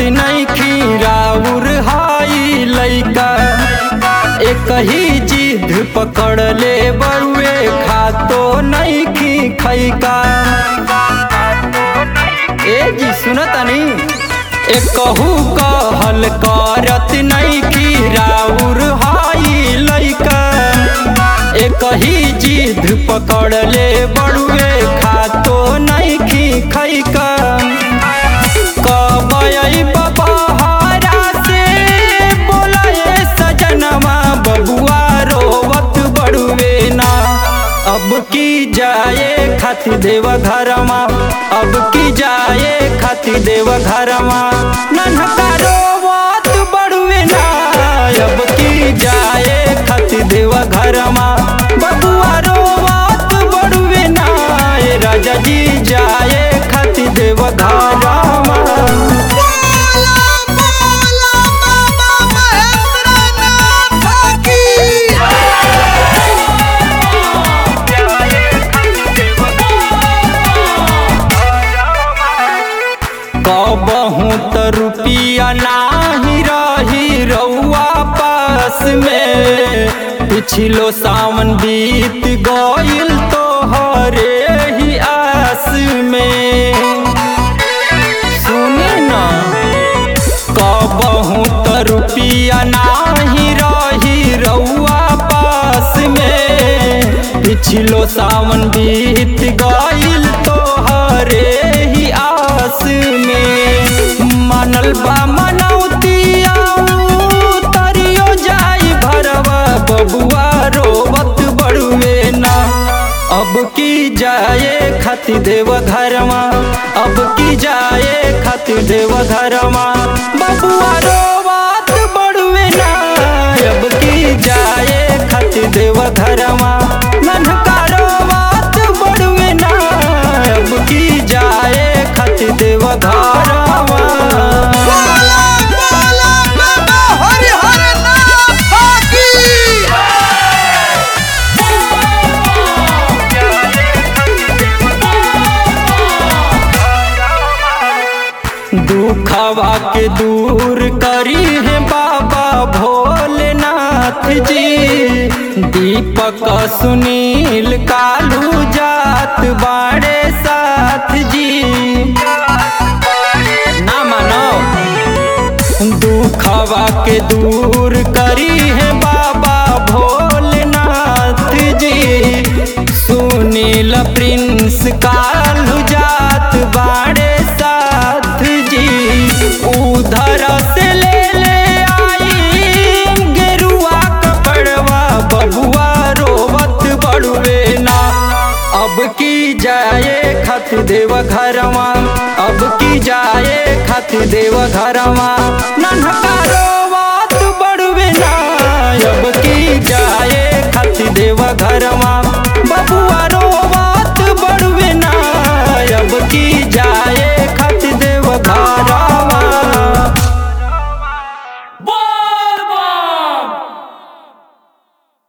नहीं खीराउर हाई लैका एक ही जिद पकड़ ले बरुए खातो नहीं खी खैका ए जी सुनतनी एकहू कहल करत नहीं खीराउर हाई लैका एक ही जिद पकड़ ले बड़ुए खातो नहीं खी खैका कबई बबहारा से बोलाए सजनवा बबुआ रोवत बड़ुए ना अब की जाए खाती देव घरमा अब की जाए खाती देव घरमा नन्हका रोवत बड़ुए ना अब की जाए खाती देव घरमा बबुआ रोवत बड़ुए ना ए राजा जी जाए खाती देव घरमा बोला बोला बाबा महेंद्रनाथ की कबहू त रुपिया नाही रही रउआ पास में पिछलो सावन बीत गइल तो हरे ही आस में सुने ना कबहू त रुपिया नाही रही रउआ पास में पिछलो सावन बीत गइल तो हरे ही आस में मानल बा मनौतिया तरियो जाई भरवा बबुआ रोवत बड़ुए ना अब की जाए खाती देव घरमा अब की जाए खाती देव घरमा बबुआ रोवत बड़ुए ना अब की जाए खाती देव घरमा नन्हका रोवत बड़ुए ना अब की जाए खाती देव घरमा बोला बोला बाबा हरिहर नाथ की दुखवा के दूर करी है बाबा भोलेनाथ जी दीपक सुनील कालू जात बाड़े साथ जी ना मानो दुखवा के दूर करी है बाबा भोलेनाथ जी सुनील प्रिंस कालू जात बाड़े साथ जी उधर से ले ले आई गेरुआ कपड़वा बबुआ रोवत बड़ुए ना अब की जाए खत देव घरवा अब की जाए खत देव घरवा नन्हका रोवत बड़ुए ना अब की जाए खत देव घरवा